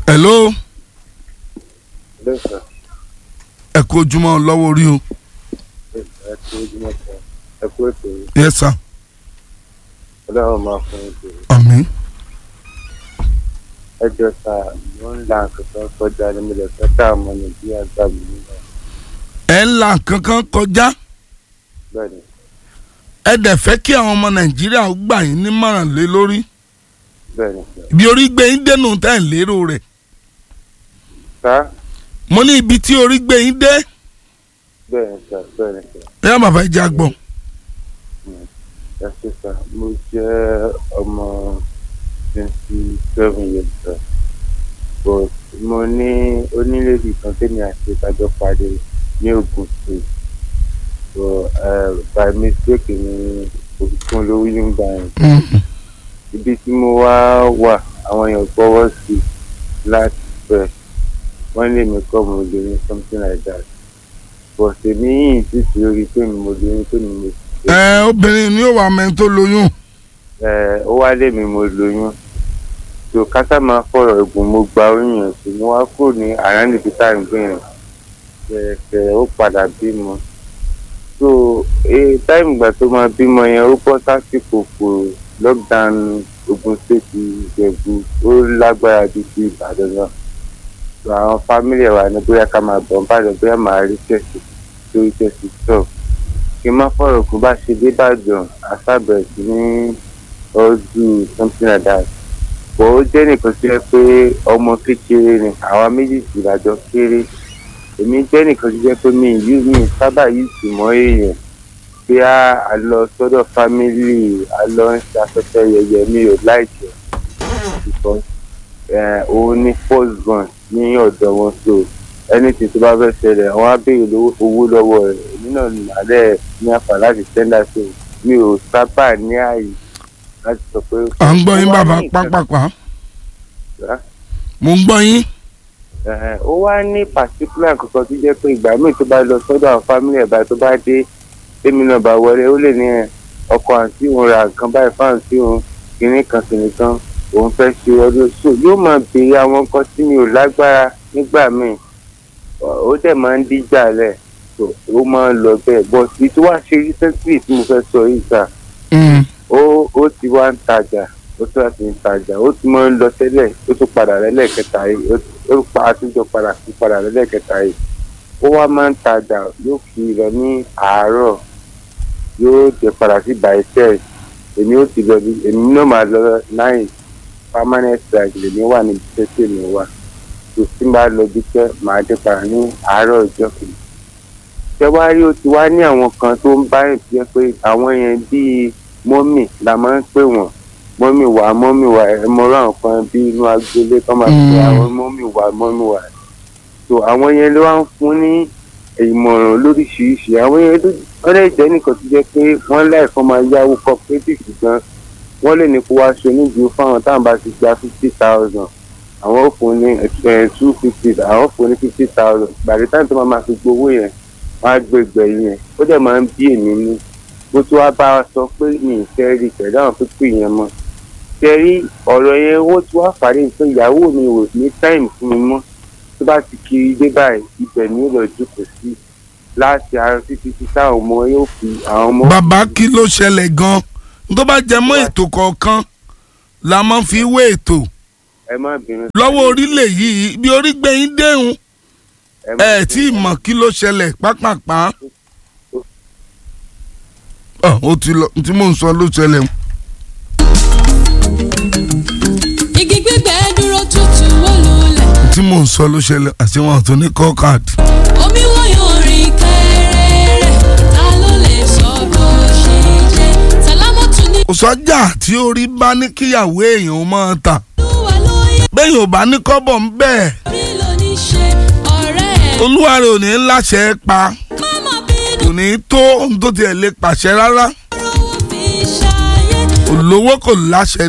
hello lẹ́sà ẹ kú ojúmọ́ lọ́wọ́ orí o ẹ kú ojúmọ́ kan ẹ kú ètò yìí yes sir ọlọ́run máa fún ètò yìí àmín ẹ jọ sá mo ń la nǹkan kan kọjá ní mo lè fẹ́ ká àmọ́ nàìjíríà gbà mí nígbà ẹ ń la kankan kọjá bẹ́ẹ̀ ni ẹ dẹ̀ fẹ́ kí àwọn ọmọ nàìjíríà ó gbà yín nímọ̀ràn lé lórí bẹ́ẹ̀ ni sá ibi orí gbé yín dénú tẹ́ ẹ̀ lérò rẹ̀ sá mo ní ibi tí orí gbé yín dé bẹ́ẹ̀ ni sá bẹ́ẹ̀ ni sá ẹ yá bàbá ìjà gbọ̀n ẹ ṣe sá mo jẹ́ ọmọ twenty seven years sá but mo ní onílé-èdè kan tẹ́mi àti ìtajọ́ pàdé ní Ògùn state so uh, by mistake ni òkùnkùn lówó yín gbà yẹn. ibi tí mo wá wà àwọn èèyàn gbọ́wọ́ sí i láti fẹ́ wọ́n lè mí kọ́ mo lè ní something like that but èmi yìí sì ti rí pé mi mo lè ní pé mi mo ti ẹ obìnrin ni ó wà mẹ́rin tó lóyún ẹ ó wá lé mi mo lóyún so kásá máa fọ̀rọ̀ ẹ̀gùn mo gba oyún yẹn sí mo wá kúrò ní àrán níbi tá à ń gbé yẹn kẹ̀kẹ́ ó padà bímọ so ee táìmù ìgbà tó máa bímọ yẹn ó bọ́ sásìkò kò lockdown Ogun State Ìjẹ̀bú ó lágbára ju ti Ìbàdàn lọ so àwọn fámìlì ẹ̀ wà ní bóyá ká máa bọ̀ ń bàdàn bóyá máa rí tẹ̀sí lórí tẹ̀sí stop kí n má fọ̀rọ̀ kó bá ṣe dé Ìbàdàn àṣàbẹ̀rẹ̀ sí ní ọdún something like that bọ̀ ó jẹ́ nìkan tó yẹ pé ọmọ kékeré ni àwa méjèèjì lájọ kéré èmi jẹ́ nìkan tó jẹ́ pé mi yìí mi sábà yìí sì mọ́ èèyàn bí a lọ sọ́dọ̀ fámìlì a lọ ń ṣe afẹ́fẹ́ yẹyẹ mi ò láìjẹ́ because eh, òun ní first born ní ọ̀dọ̀ wọn so anything tó bá fẹ́ ṣẹlẹ̀ wọ́n á béèrè lówó- owó lọ́wọ́ rẹ̀ èmi náà ní àlẹ́ ní àpá láti tẹ́ndà so mi ò sábà ní ààyè láti sọ pé. à ń gbọ́ yín Ó wá bàbá ní nǹkan- pápápá Ṣá? mo ń gbọ́ yín Ẹ̀hẹ̀n, ó wá ní particular kankan tó jẹ́ pé ìgbà míì tó bá lọ sọ́dọ̀ àwọn family ẹ̀ báyìí tó bá dé tèmi náà bá wọlé ó lè ní ẹ̀ ọkọ àǹtí òun ra nǹkan báyìí fún àǹtí òun kìnní kan kìnní kan òun fẹ́ ṣe ọdún so yóò máa béèrè àwọn nǹkan tí mi ò lágbára nígbà míì Ọ- ó dẹ̀ máa ń díjà lẹ̀ so ó máa ń lọ bẹ́ẹ̀ bọ́ sí tó wá ṣe recently tí mo fẹ́ sọ yìí sà Mm. ó ó ti wá ń tajà ó tún láti ń tajà ó ti máa ń lọ tẹ́lẹ̀ ó tún padà lẹ́lẹ́kẹta yìí ó ó pa àtúnjọ padà sí padà lẹ́lẹ́kẹta yìí ó wá máa ń tajà yóò fi lọ ní àárọ̀ yóò jẹ padà sí bàìtẹ́ èmi ó ti lọ bí èmi náà máa lọ láì permanent strike lèmi wà níbi tẹ́tẹ́ mi wà tó tí n bá lọ bí tẹ́ màá dé padà ní àárọ̀ ọjọ́ kejì tẹ́wárí ó ti wá ní àwọn kan tó ń bá rìn jẹ́ pé àwọn yẹn bíi mọ́mì la máa ń pè wọ́n mọ́mì wá mọ́mì wá ẹ mọ́rọ́ àwọn kan bí inú agboolé kan máa pè Mm. àwọn mọ́mì wá mọ́mì wá so àwọn yẹn ló wá ń fún ní ìmọ̀ràn lóríṣiríṣi àwọn yẹn ló wọ́n lè jẹ́ nìkan tó jẹ́ pé wọ́n láì fọ́n máa yáwó cooperative gan wọ́n lè ní kó wá ṣe onídìí fáwọn táwọn bá ti gba fifty thousand àwọn ò fún ní two fifty àwọn ò fún ní fifty thousand gbàdé táwọn tó máa máa fi gbowó yẹn wọ́n á gbé gbẹ̀yìn yẹn ó dẹ̀ máa ń bí èmi ní bó tó wá bá a sọ pé mi ì fẹ́ rí pẹ̀lú àwọn pípé yẹn mọ́ ṣe rí ọ̀rọ̀ yẹn owó tí wàá parí pé ìyàwó mi ò ní táìmù fún mi mọ́ tó bá ti kiri dé báyìí ibẹ̀ ni ó lọ jókòó sí láti ara títí tí táwọn ọmọ yóò fi àwọn ọmọ. bàbá kí ló ṣẹlẹ̀ gan-an tó bá jẹ mọ́ ètò kọ̀ọ̀kan la máa fi wé ètò ẹ má bínú. lọ́wọ́ orílẹ̀ yìí bí orí gbé yín déhùn ẹ má ẹ tí ì mọ̀ kí ló ṣẹlẹ̀ pápápá ọ ó ti lọ tí mò ń sọ ló ṣẹlẹ̀ igi gbígbẹ dúró tutù wó lulẹ̀ tí mò ń sọ ló ṣẹlẹ̀ àti wọn tó ní call card. omi wọ́yọ̀ rìn kẹrẹrẹ ta ló lè sọ bó ṣe jẹ́ sàlámọ́tù ní kò sọ́jà tí orí bá ní kíyàwó èèyàn ó máa tà olúwa lóye bẹ́ẹ̀ ò bá ní kọ́bọ̀ ń bẹ́ẹ̀ orí ló ní ṣe ọ̀rẹ́ ẹ̀ olúwa rẹ̀ ò ní láṣẹ pa má má bínú kò ní tó ohun tó tiẹ̀ lè pàṣẹ rárá rówó fi ṣayé olówó kò láṣẹ